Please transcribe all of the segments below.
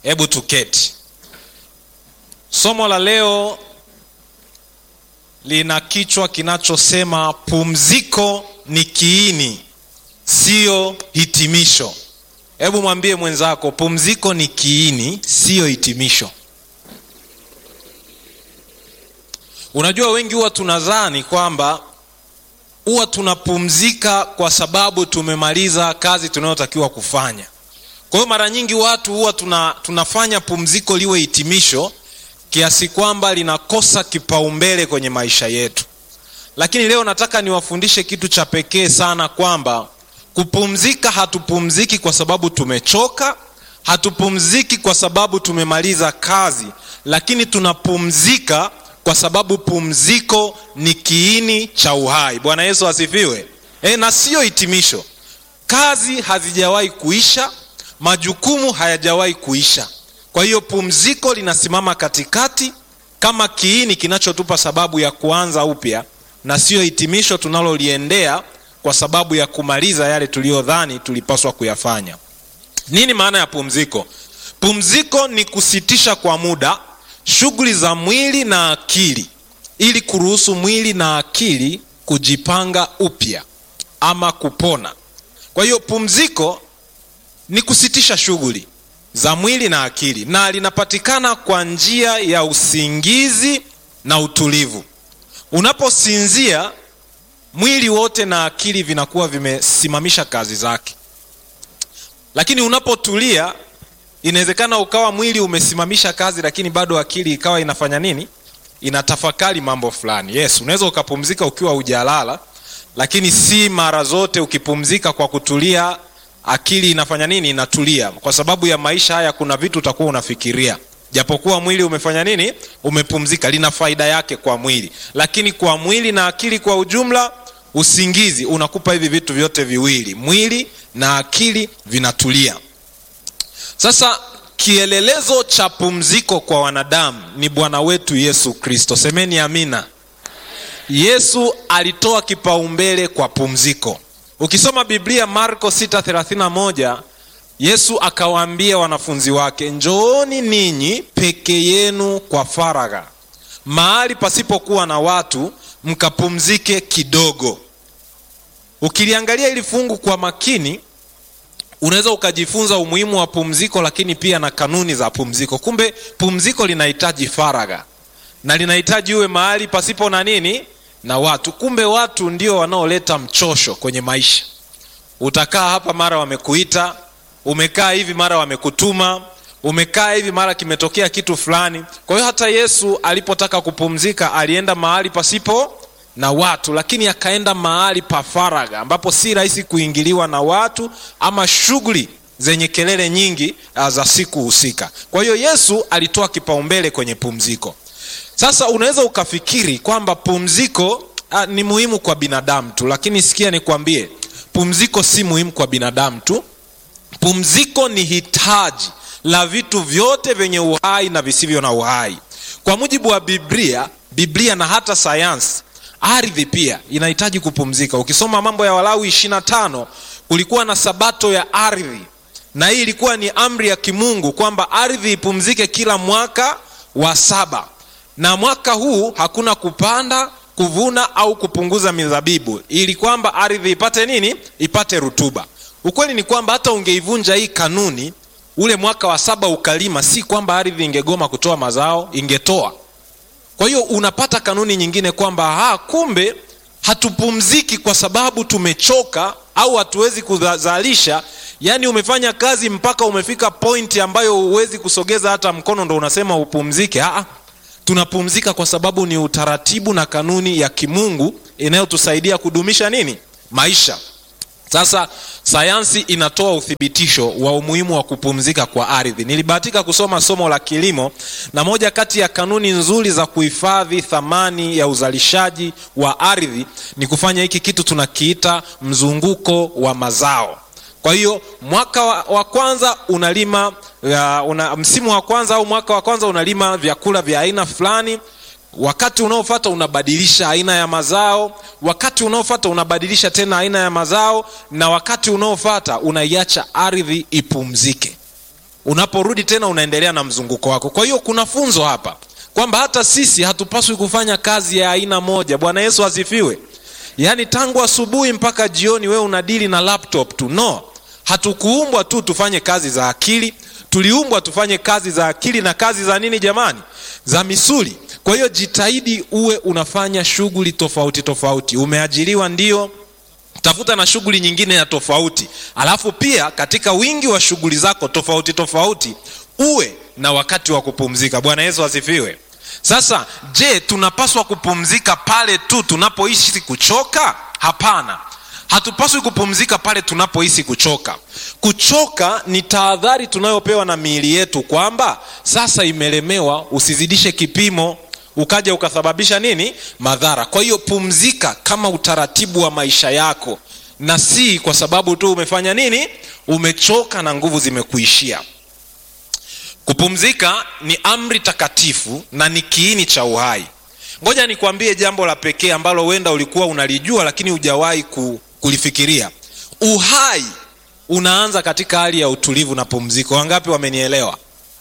hebu tuketi somo la leo lina kichwa kinachosema pumziko ni kiini siyo hitimisho hebu mwambie mwenzako pumziko ni kiini siyo hitimisho unajua wengi huwa tunadhani kwamba huwa tunapumzika kwa sababu tumemaliza kazi tunayotakiwa kufanya kwa hiyo mara nyingi watu huwa tuna, tunafanya pumziko liwe hitimisho kiasi kwamba linakosa kipaumbele kwenye maisha yetu lakini leo nataka niwafundishe kitu cha pekee sana kwamba kupumzika hatupumziki kwa sababu tumechoka hatupumziki kwa sababu tumemaliza kazi lakini tunapumzika kwa sababu pumziko ni kiini cha uhai bwana yesu asifiwe e, na siyo hitimisho kazi hazijawahi kuisha majukumu hayajawahi kuisha kwa hiyo pumziko linasimama katikati kama kiini kinachotupa sababu ya kuanza upya na siyo hitimisho tunaloliendea kwa sababu ya kumaliza yale tuliyodhani tulipaswa kuyafanya nini maana ya pumziko pumziko ni kusitisha kwa muda shughuli za mwili na akili ili kuruhusu mwili na akili kujipanga upya ama kupona kwa hiyo pumziko ni kusitisha shughuli za mwili na akili na linapatikana kwa njia ya usingizi na utulivu unaposinzia mwili wote na akili vinakuwa vimesimamisha kazi zake lakini unapotulia inawezekana ukawa mwili umesimamisha kazi lakini bado akili ikawa inafanya nini inatafakari mambo fulani yes unaweza ukapumzika ukiwa hujalala lakini si mara zote ukipumzika kwa kutulia akili inafanya nini inatulia kwa sababu ya maisha haya kuna vitu utakuwa unafikiria japokuwa mwili umefanya nini umepumzika lina faida yake kwa mwili lakini kwa mwili na akili kwa ujumla usingizi unakupa hivi vitu vyote viwili mwili na akili vinatulia sasa kielelezo cha pumziko kwa wanadamu ni bwana wetu yesu kristo semeni amina yesu alitoa kipaumbele kwa pumziko ukisoma biblia marko 631 yesu akawaambia wanafunzi wake njooni ninyi peke yenu kwa faragha mahali pasipokuwa na watu mkapumzike kidogo ukiliangalia ili fungu kwa makini unaweza ukajifunza umuhimu wa pumziko lakini pia na kanuni za pumziko kumbe pumziko linahitaji faragha na linahitaji uwe mahali pasipo na nini na watu kumbe watu ndio wanaoleta mchosho kwenye maisha utakaa hapa mara wamekuita umekaa hivi mara wamekutuma umekaa hivi mara kimetokea kitu fulani kwa hiyo hata yesu alipotaka kupumzika alienda mahali pasipo na watu lakini akaenda mahali pa faragha ambapo si rahisi kuingiliwa na watu ama shughuli zenye kelele nyingi za siku husika kwa hiyo yesu alitoa kipaumbele kwenye pumziko sasa unaweza ukafikiri kwamba pumziko a, ni muhimu kwa binadamu tu lakini sikia nikwambie pumziko si muhimu kwa binadamu tu pumziko ni hitaji la vitu vyote vyenye uhai na visivyo na uhai kwa mujibu wa biblia biblia na hata sayansi ardhi pia inahitaji kupumzika ukisoma mambo ya walawi 25 kulikuwa na sabato ya ardhi na hii ilikuwa ni amri ya kimungu kwamba ardhi ipumzike kila mwaka wa saba na mwaka huu hakuna kupanda kuvuna au kupunguza mizabibu ili kwamba ardhi ipate nini ipate rutuba ukweli ni kwamba hata ungeivunja hii kanuni ule mwaka wa saba ukalima si kwamba ardhi ingegoma kutoa mazao ingetoa kwa hiyo unapata kanuni nyingine kwamba ha, kumbe hatupumziki kwa sababu tumechoka au hatuwezi kuzalisha yaani umefanya kazi mpaka umefika pointi ambayo huwezi kusogeza hata mkono ndo unasema upumzike ha, tunapumzika kwa sababu ni utaratibu na kanuni ya kimungu inayotusaidia kudumisha nini maisha sasa sayansi inatoa uthibitisho wa umuhimu wa kupumzika kwa ardhi nilibahatika kusoma somo la kilimo na moja kati ya kanuni nzuri za kuhifadhi thamani ya uzalishaji wa ardhi ni kufanya hiki kitu tunakiita mzunguko wa mazao kwa hiyo mwaka wa, wa kwanza unalima ya, una, msimu wa kwanza au mwaka wa kwanza unalima vyakula vya aina fulani wakati unaofata unabadilisha aina ya mazao wakati unaofata unabadilisha tena aina ya mazao na wakati unaofata unaiacha ardhi ipumzike unaporudi tena unaendelea na mzunguko wako kwa hiyo kuna funzo hapa kwamba hata sisi hatupaswi kufanya kazi ya aina moja bwana yesu asifiwe yaani tangu asubuhi mpaka jioni wewe unadili na laptop tu no hatukuumbwa tu tufanye kazi za akili tuliumbwa tufanye kazi za akili na kazi za nini jamani za misuli kwa hiyo jitahidi uwe unafanya shughuli tofauti tofauti umeajiriwa ndio tafuta na shughuli nyingine ya tofauti alafu pia katika wingi wa shughuli zako tofauti tofauti uwe na wakati wa kupumzika bwana yesu asifiwe sasa je tunapaswa kupumzika pale tu tunapoishi kuchoka hapana hatupaswi kupumzika pale tunapohisi kuchoka kuchoka ni tahadhari tunayopewa na miili yetu kwamba sasa imelemewa usizidishe kipimo ukaja ukasababisha nini madhara kwa hiyo pumzika kama utaratibu wa maisha yako na si kwa sababu tu umefanya nini umechoka na nguvu zimekuishia kupumzika ni amri takatifu na ni kiini cha uhai ngoja nikwambie jambo la pekee ambalo huenda ulikuwa unalijua lakini hujawahi ku, kulifikiria uhai unaanza katika hali ya utulivu na pumziko wangapi wamenielewa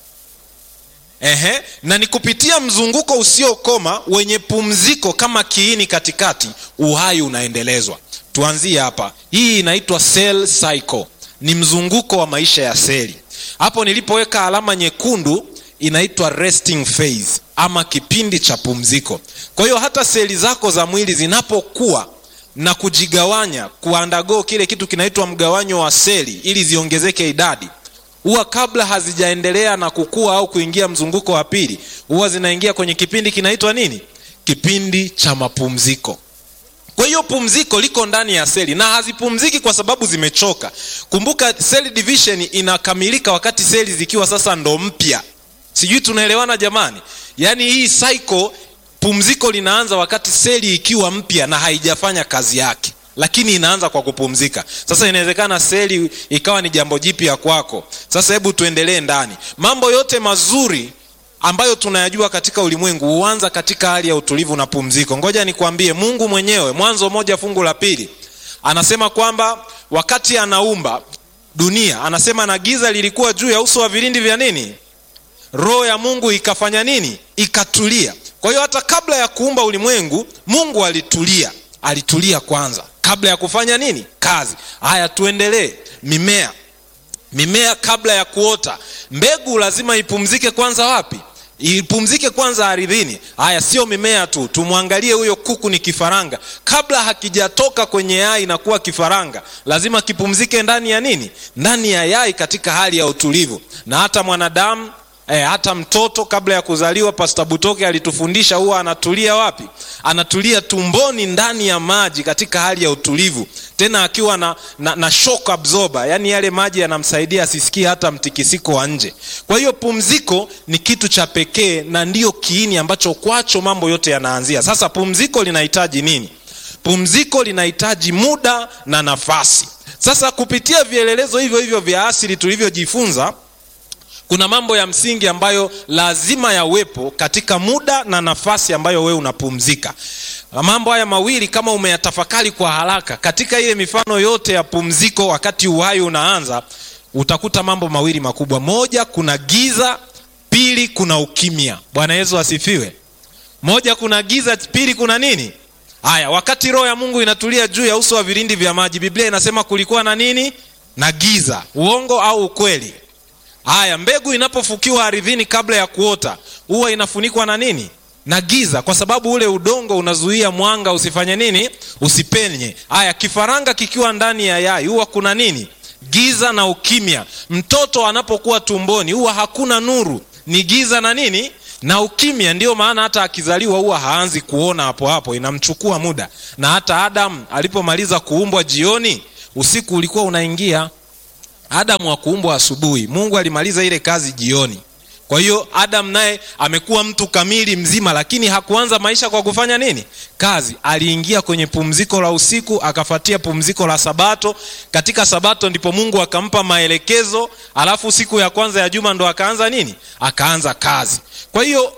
Ehe, na ni kupitia mzunguko usiokoma wenye pumziko kama kiini katikati uhai unaendelezwa tuanzie hapa hii inaitwa cell cycle ni mzunguko wa maisha ya seli hapo nilipoweka alama nyekundu inaitwa resting phase ama kipindi cha pumziko kwa hiyo hata seli zako za mwili zinapokuwa na kujigawanya kuandago kile kitu kinaitwa mgawanyo wa seli ili ziongezeke idadi huwa kabla hazijaendelea na kukua au kuingia mzunguko wa pili huwa zinaingia kwenye kipindi kinaitwa nini kipindi cha mapumziko kwa hiyo pumziko liko ndani ya seli na hazipumziki kwa sababu zimechoka kumbuka cell division inakamilika wakati seli zikiwa sasa ndo mpya sijui tunaelewana jamani yaani hii cycle pumziko linaanza wakati seli ikiwa mpya na haijafanya kazi yake lakini inaanza kwa kupumzika sasa inawezekana seli ikawa ni jambo jipya kwako sasa hebu tuendelee ndani mambo yote mazuri ambayo tunayajua katika ulimwengu huanza katika hali ya utulivu na pumziko ngoja nikwambie mungu mwenyewe mwanzo moja fungu la pili anasema kwamba wakati anaumba dunia anasema na giza lilikuwa juu ya uso wa vilindi vya nini roho ya mungu ikafanya nini ikatulia kwa hiyo hata kabla ya kuumba ulimwengu mungu alitulia alitulia kwanza kabla ya kufanya nini kazi haya tuendelee mimea mimea kabla ya kuota mbegu lazima ipumzike kwanza wapi ipumzike kwanza ardhini haya sio mimea tu tumwangalie huyo kuku ni kifaranga kabla hakijatoka kwenye yai na kuwa kifaranga lazima kipumzike ndani ya nini ndani ya yai katika hali ya utulivu na hata mwanadamu E, hata mtoto kabla ya kuzaliwa pasta butoke alitufundisha huwa anatulia wapi anatulia tumboni ndani ya maji katika hali ya utulivu tena akiwa na, na, na shock absorber yaani yale maji yanamsaidia asisikie hata mtikisiko wa nje kwa hiyo pumziko ni kitu cha pekee na ndiyo kiini ambacho kwacho mambo yote yanaanzia sasa pumziko linahitaji nini pumziko linahitaji muda na nafasi sasa kupitia vielelezo hivyo hivyo vya asili tulivyojifunza kuna mambo ya msingi ambayo lazima yawepo katika muda na nafasi ambayo wewe unapumzika mambo haya mawili kama umeyatafakari kwa haraka katika ile mifano yote ya pumziko wakati uhai unaanza utakuta mambo mawili makubwa moja kuna giza pili kuna ukimya bwana yesu asifiwe moja kuna giza pili kuna nini haya wakati roho ya mungu inatulia juu ya uso wa vilindi vya maji biblia inasema kulikuwa na nini na giza uongo au ukweli haya mbegu inapofukiwa ardhini kabla ya kuota huwa inafunikwa na nini na giza kwa sababu ule udongo unazuia mwanga usifanye nini usipenye haya kifaranga kikiwa ndani ya yai huwa kuna nini giza na ukimya mtoto anapokuwa tumboni huwa hakuna nuru ni giza na nini na ukimya ndiyo maana hata akizaliwa huwa haanzi kuona hapo hapo inamchukua muda na hata adamu alipomaliza kuumbwa jioni usiku ulikuwa unaingia adamu hakuumbwa asubuhi mungu alimaliza ile kazi jioni kwa hiyo adamu naye amekuwa mtu kamili mzima lakini hakuanza maisha kwa kufanya nini kazi aliingia kwenye pumziko la usiku akafatia pumziko la sabato katika sabato ndipo mungu akampa maelekezo alafu siku ya kwanza ya juma ndo akaanza nini akaanza kazi kwa hiyo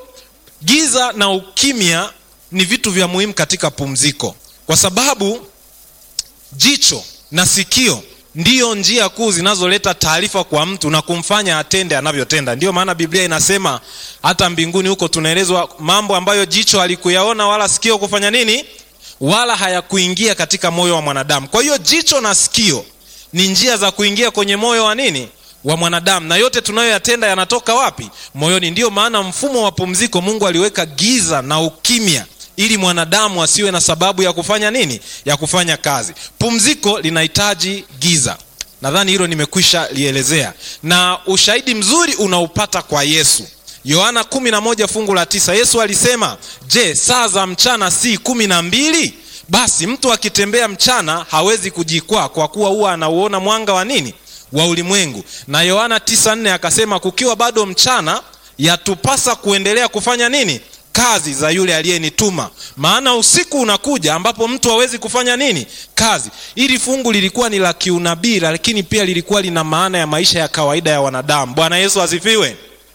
giza na ukimya ni vitu vya muhimu katika pumziko kwa sababu jicho na sikio ndiyo njia kuu zinazoleta taarifa kwa mtu na kumfanya atende anavyotenda ndiyo maana biblia inasema hata mbinguni huko tunaelezwa mambo ambayo jicho halikuyaona wala sikio kufanya nini wala hayakuingia katika moyo wa mwanadamu kwa hiyo jicho na sikio ni njia za kuingia kwenye moyo wa nini wa mwanadamu na yote tunayoyatenda yanatoka wapi moyoni ndiyo maana mfumo wa pumziko mungu aliweka giza na ukimya ili mwanadamu asiwe na sababu ya kufanya nini ya kufanya kazi pumziko linahitaji giza nadhani hilo nimekwisha lielezea na ushahidi mzuri unaupata kwa yesu yohana 11 fungu la tisa yesu alisema je saa za mchana si kumi na mbili basi mtu akitembea mchana hawezi kujikwaa kwa kuwa huwa anauona mwanga wa nini wa ulimwengu na yohana 94 akasema kukiwa bado mchana yatupasa kuendelea kufanya nini kazi za yule aliyenituma maana usiku unakuja ambapo mtu hawezi kufanya nini kazi hili fungu lilikuwa ni la kiunabii lakini pia lilikuwa lina maana ya maisha ya kawaida ya wanadamu bwana yesu asifiwe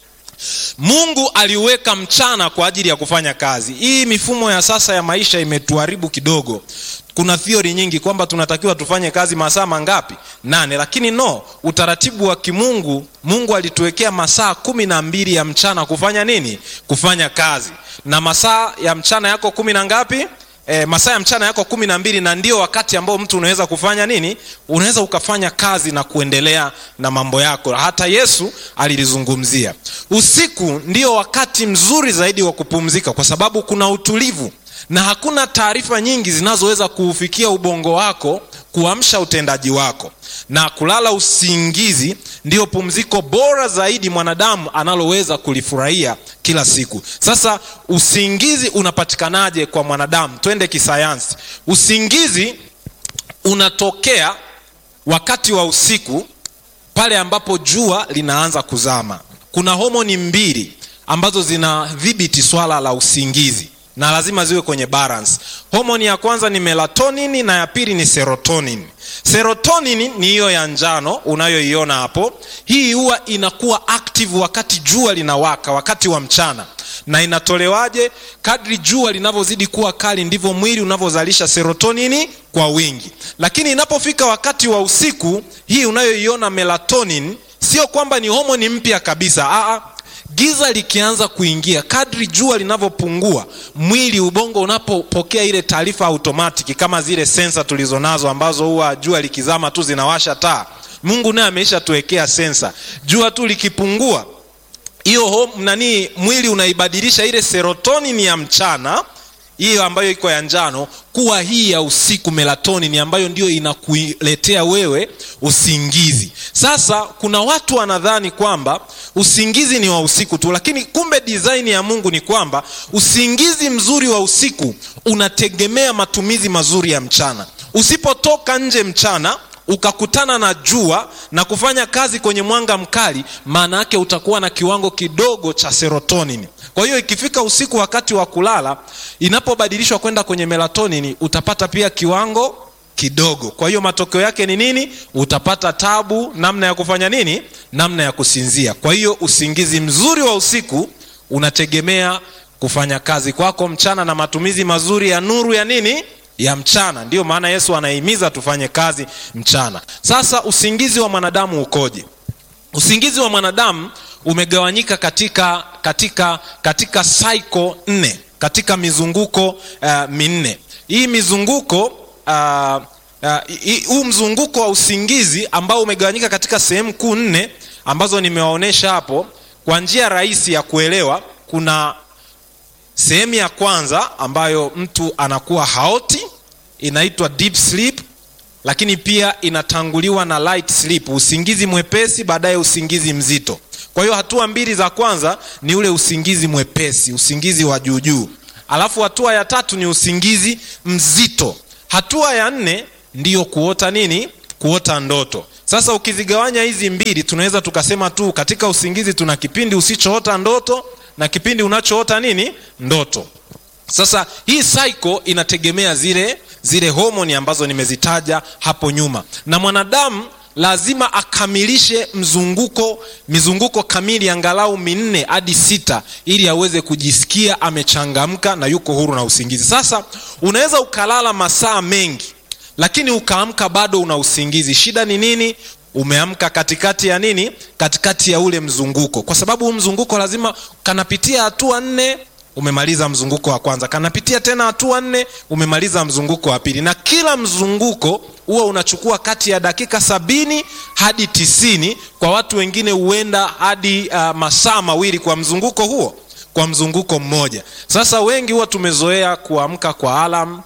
mungu aliweka mchana kwa ajili ya kufanya kazi hii mifumo ya sasa ya maisha imetuharibu kidogo kuna thiori nyingi kwamba tunatakiwa tufanye kazi masaa mangapi nane lakini no utaratibu wa kimungu mungu alituwekea masaa kumi na mbili ya mchana kufanya nini kufanya kazi na masaa ya mchana yako kumi na ngapi e, masaa ya mchana yako kumi na mbili na ndio wakati ambao mtu unaweza kufanya nini unaweza ukafanya kazi na kuendelea na mambo yako hata yesu alilizungumzia usiku ndio wakati mzuri zaidi wa kupumzika kwa sababu kuna utulivu na hakuna taarifa nyingi zinazoweza kuufikia ubongo wako kuamsha utendaji wako na kulala usingizi ndiyo pumziko bora zaidi mwanadamu analoweza kulifurahia kila siku sasa usingizi unapatikanaje kwa mwanadamu twende kisayansi usingizi unatokea wakati wa usiku pale ambapo jua linaanza kuzama kuna homoni mbili ambazo zinadhibiti swala la usingizi na lazima ziwe kwenye balance homoni ya kwanza ni melatonin na ya pili ni serotonin serotonin ni hiyo ya njano unayoiona hapo hii huwa inakuwa active wakati jua linawaka wakati wa mchana na inatolewaje kadri jua linavyozidi kuwa kali ndivyo mwili unavyozalisha serotonini kwa wingi lakini inapofika wakati wa usiku hii unayoiona melatonin sio kwamba ni homoni mpya kabisa Aa, giza likianza kuingia kadri jua linavyopungua mwili ubongo unapopokea ile taarifa automatiki kama zile sensa tulizonazo ambazo huwa jua likizama tu zinawasha taa mungu naye ameisha tuwekea sensa jua tu likipungua hiyo nani mwili unaibadilisha ile serotonin ya mchana hiyo ambayo iko ya njano kuwa hii ya usiku melatonin ambayo ndio inakuletea wewe usingizi sasa kuna watu wanadhani kwamba usingizi ni wa usiku tu lakini kumbe design ya mungu ni kwamba usingizi mzuri wa usiku unategemea matumizi mazuri ya mchana usipotoka nje mchana ukakutana na jua na kufanya kazi kwenye mwanga mkali maana yake utakuwa na kiwango kidogo cha serotonin kwa hiyo ikifika usiku wakati wa kulala inapobadilishwa kwenda kwenye melatonin utapata pia kiwango kidogo kwa hiyo matokeo yake ni nini utapata tabu namna ya kufanya nini namna ya kusinzia kwa hiyo usingizi mzuri wa usiku unategemea kufanya kazi kwako mchana na matumizi mazuri ya nuru ya nini ya mchana ndiyo maana yesu anahimiza tufanye kazi mchana sasa usingizi wa mwanadamu ukoje usingizi wa mwanadamu umegawanyika katika katika katika cycle nne katika mizunguko uh, minne hii mizunguko uh, huu uh, mzunguko wa usingizi ambao umegawanyika katika sehemu kuu nne ambazo nimewaonyesha hapo kwa njia rahisi ya kuelewa kuna sehemu ya kwanza ambayo mtu anakuwa haoti inaitwa deep sleep lakini pia inatanguliwa na light sleep usingizi mwepesi baadaye usingizi mzito kwa hiyo hatua mbili za kwanza ni ule usingizi mwepesi usingizi wa juujuu alafu hatua ya tatu ni usingizi mzito hatua ya nne ndiyo kuota nini kuota ndoto sasa ukizigawanya hizi mbili tunaweza tukasema tu katika usingizi tuna kipindi usichoota ndoto na kipindi unachoota nini ndoto sasa hii cycle inategemea zile zile homoni ambazo nimezitaja hapo nyuma na mwanadamu lazima akamilishe mzunguko mizunguko kamili angalau minne hadi sita ili aweze kujisikia amechangamka na yuko huru na usingizi sasa unaweza ukalala masaa mengi lakini ukaamka bado una usingizi shida ni nini umeamka katikati ya nini katikati ya ule mzunguko kwa sababu huu mzunguko lazima kanapitia hatua nne umemaliza mzunguko wa kwanza kanapitia tena hatua nne umemaliza mzunguko wa pili na kila mzunguko huwa unachukua kati ya dakika sabini hadi tisini kwa watu wengine huenda hadi uh, masaa mawili kwa mzunguko huo kwa mzunguko mmoja sasa wengi huwa tumezoea kuamka kwa alam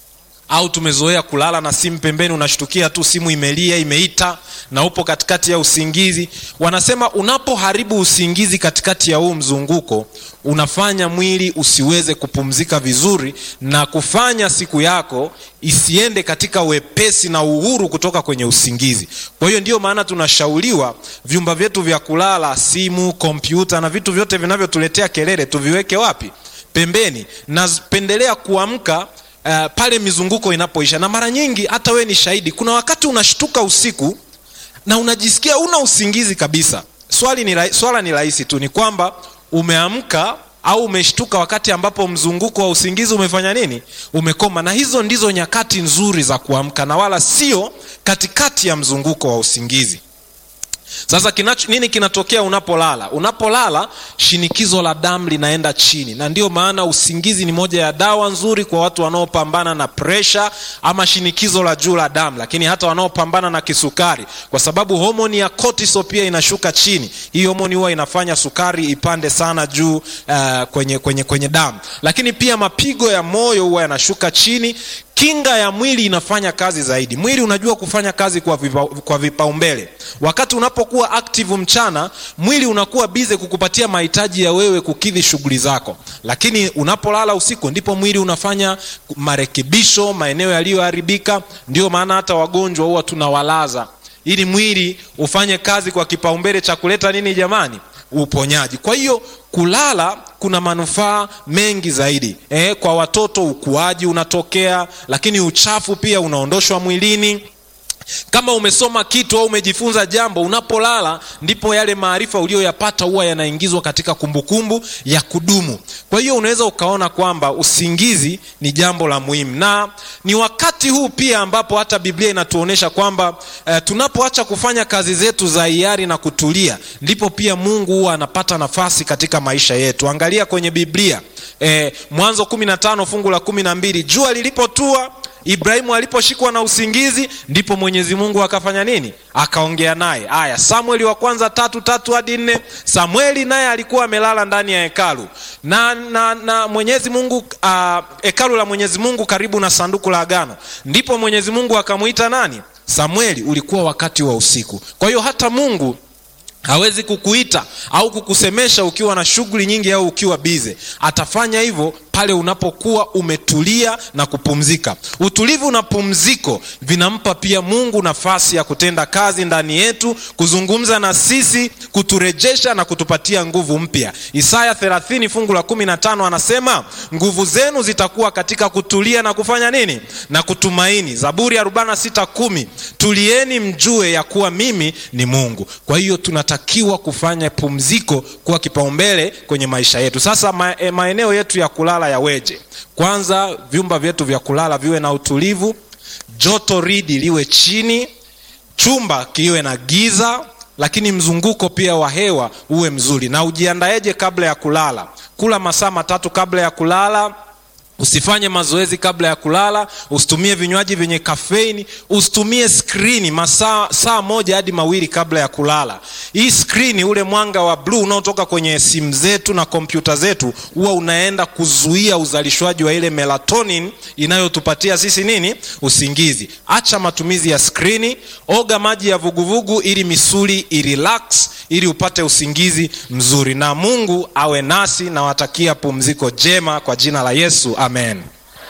au tumezoea kulala na simu pembeni unashtukia tu simu imelia imeita na upo katikati ya usingizi wanasema unapoharibu usingizi katikati ya huu mzunguko unafanya mwili usiweze kupumzika vizuri na kufanya siku yako isiende katika wepesi na uhuru kutoka kwenye usingizi kwa hiyo ndiyo maana tunashauriwa vyumba vyetu vya kulala simu kompyuta na vitu vyote vinavyotuletea kelele tuviweke wapi pembeni napendelea kuamka Uh, pale mizunguko inapoisha na mara nyingi hata wewe ni shahidi kuna wakati unashtuka usiku na unajisikia una usingizi kabisa swali ni, swala ni rahisi tu ni kwamba umeamka au umeshtuka wakati ambapo mzunguko wa usingizi umefanya nini umekoma na hizo ndizo nyakati nzuri za kuamka na wala sio katikati ya mzunguko wa usingizi sasa kinacho, nini kinatokea unapolala unapolala shinikizo la damu linaenda chini na ndio maana usingizi ni moja ya dawa nzuri kwa watu wanaopambana na presha ama shinikizo la juu la damu lakini hata wanaopambana na kisukari kwa sababu homoni ya cortisol pia inashuka chini hii homoni huwa inafanya sukari ipande sana juu uh, kwenye, kwenye, kwenye damu lakini pia mapigo ya moyo huwa yanashuka chini kinga ya mwili inafanya kazi zaidi mwili unajua kufanya kazi kwa, vipa, kwa vipaumbele wakati unapokuwa active mchana mwili unakuwa bize kukupatia mahitaji ya wewe kukidhi shughuli zako lakini unapolala usiku ndipo mwili unafanya marekebisho maeneo yaliyoharibika ndio maana hata wagonjwa huwa tunawalaza ili mwili ufanye kazi kwa kipaumbele cha kuleta nini jamani uponyaji kwa hiyo kulala kuna manufaa mengi zaidi e, kwa watoto ukuaji unatokea lakini uchafu pia unaondoshwa mwilini kama umesoma kitu au umejifunza jambo unapolala ndipo yale maarifa uliyoyapata huwa yanaingizwa katika kumbukumbu ya kudumu kwa hiyo unaweza ukaona kwamba usingizi ni jambo la muhimu na ni wakati huu pia ambapo hata biblia inatuonyesha kwamba eh, tunapoacha kufanya kazi zetu za hiari na kutulia ndipo pia mungu huwa anapata nafasi katika maisha yetu angalia kwenye biblia eh, mwanzo 15 fungu la 12 jua lilipotua ibrahimu aliposhikwa na usingizi ndipo mwenyezi mungu akafanya nini akaongea naye aya samueli wa kwanza tatu tatu hadi nne samueli naye alikuwa amelala ndani ya hekalu na, na, na mwenyezi mungu uh, hekalu la mwenyezi mungu karibu na sanduku la agano ndipo mwenyezi mungu akamwita nani samueli ulikuwa wakati wa usiku kwa hiyo hata mungu hawezi kukuita au kukusemesha ukiwa na shughuli nyingi au ukiwa bize atafanya hivyo pale unapokuwa umetulia na kupumzika utulivu na pumziko vinampa pia mungu nafasi ya kutenda kazi ndani yetu kuzungumza na sisi kuturejesha na kutupatia nguvu mpya isaya 30 fungu la 15 anasema nguvu zenu zitakuwa katika kutulia na kufanya nini na kutumaini zaburi 46 tulieni mjue ya kuwa mimi ni mungu kwa hiyo tunatakiwa kufanya pumziko kuwa kipaumbele kwenye maisha yetu sasa ma, e, maeneo yetu ya kulala yaweje kwanza vyumba vyetu vya kulala viwe na utulivu joto ridi liwe chini chumba kiwe na giza lakini mzunguko pia wa hewa uwe mzuri na ujiandaeje kabla ya kulala kula masaa matatu kabla ya kulala usifanye mazoezi kabla ya kulala usitumie vinywaji vyenye kafeini usitumie skrini masaa saa moja hadi mawili kabla ya kulala hii skrini ule mwanga wa bluu unaotoka kwenye simu zetu na kompyuta zetu huwa unaenda kuzuia uzalishwaji wa ile melatonin inayotupatia sisi nini usingizi acha matumizi ya skrini oga maji ya vuguvugu ili misuli irelax ili upate usingizi mzuri na mungu awe nasi nawatakia pumziko jema kwa jina la yesu amen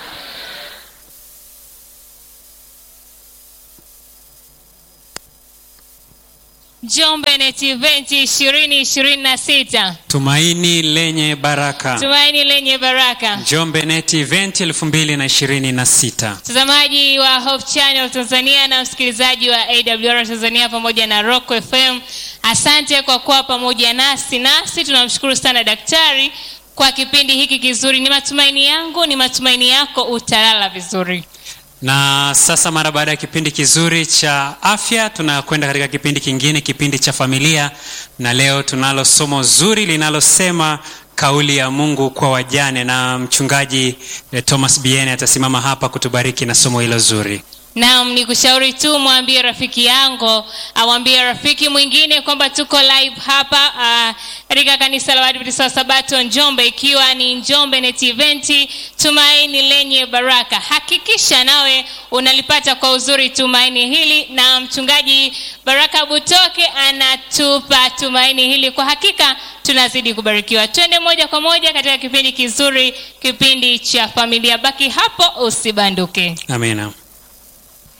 Njombe Net Event ishirini ishirini na sita tumaini lenye baraka tumaini lenye baraka. njombe net event 2026 Mtazamaji wa Hope Channel Tanzania na msikilizaji wa AWR Tanzania pamoja na Rock FM, asante kwa kuwa pamoja nasi. Nasi tunamshukuru sana daktari kwa kipindi hiki kizuri. Ni matumaini yangu, ni matumaini yako utalala vizuri. na sasa mara baada ya kipindi kizuri cha afya tunakwenda katika kipindi kingine kipindi cha familia na leo tunalo somo zuri linalosema kauli ya mungu kwa wajane na mchungaji eh, thomas biene atasimama hapa kutubariki na somo hilo zuri Naam, ni kushauri tu mwambie rafiki yangu awambie rafiki mwingine kwamba tuko live hapa uh, katika kanisa la Waadventista wa Sabato Njombe, ikiwa ni Njombe Net Event tumaini lenye baraka. Hakikisha nawe unalipata kwa uzuri tumaini hili, na mchungaji Baraka Butoke anatupa tumaini hili. Kwa hakika tunazidi kubarikiwa. Twende moja kwa moja katika kipindi kizuri, kipindi cha familia. Baki hapo, usibanduke. amina